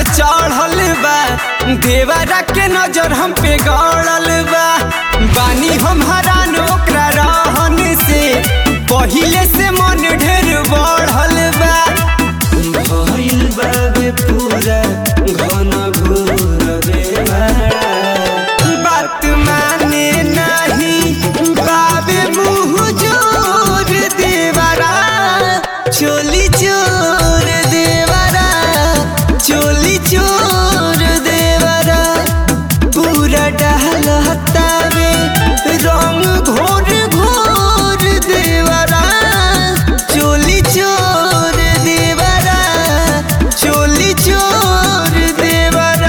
चढ़ल बा देवरा के नजर हम पे गड़ल बा बानी हम हरान ओकरा रहन से पहिले से मन ढेर बढ़ल बा भइल बाबे पूरा घन घोर बेवाड़ा बात माने नहीं बाबे मुँह जोर देवरा चोली चोर देवरा चोली चोर देवरा पूरा डहल हतावे रंग घोर घोर देवरा चोली चोर देवरा चोली चोर देवरा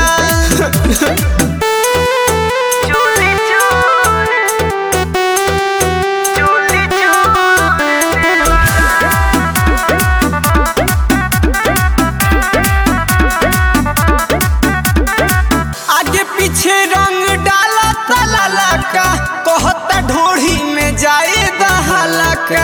चोली चोर चोली आगे पीछे रंग डाला तलाला का कहता ढोढ़ी में जाए दहाला का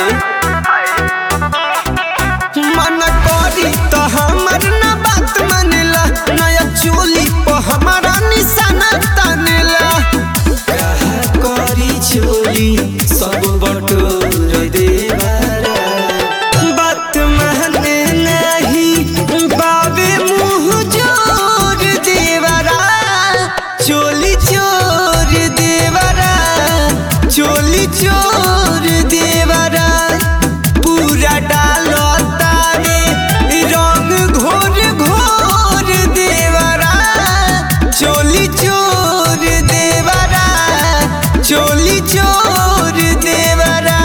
मन करी तो हमर न बात मानेला नया चोली पर हमारा निशाना तानेला कहा करी चोली सब बटोर देवारा बात माने नहीं बाबे मुँह जोर देवरा चोली चोर देवरा चोली चोर देवरा पूरा डालो तारे रंग घोर घोर देवरा चोली चोर देवरा चोली चोर देवरा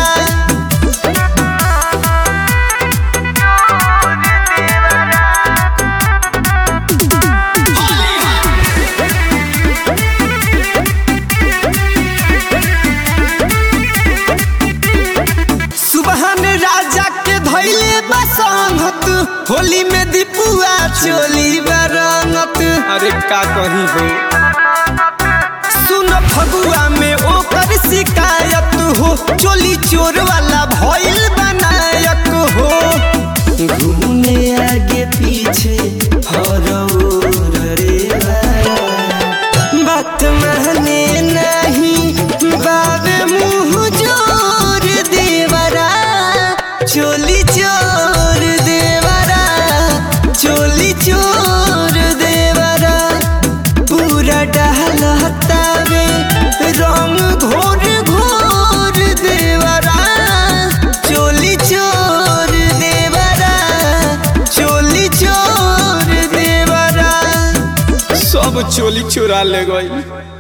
सुबहन राजा के धैले बसंगत होली में दीपुआ चोली बरंगत अरे का कही हो सुन फगुआ में ओकर शिकायत हो चोली चोर वाला भइल बनायक हो घूमे आगे पीछे हरौर रे बात माने नहीं बाबे मुँह जोर देवरा चोली चोर देवरा चोली चोर देवरा पूरा डहल हतावे रंग घोर घोर देवरा चोली चोर देवरा चोली चोर देवरा सब चोली चुरा ले गई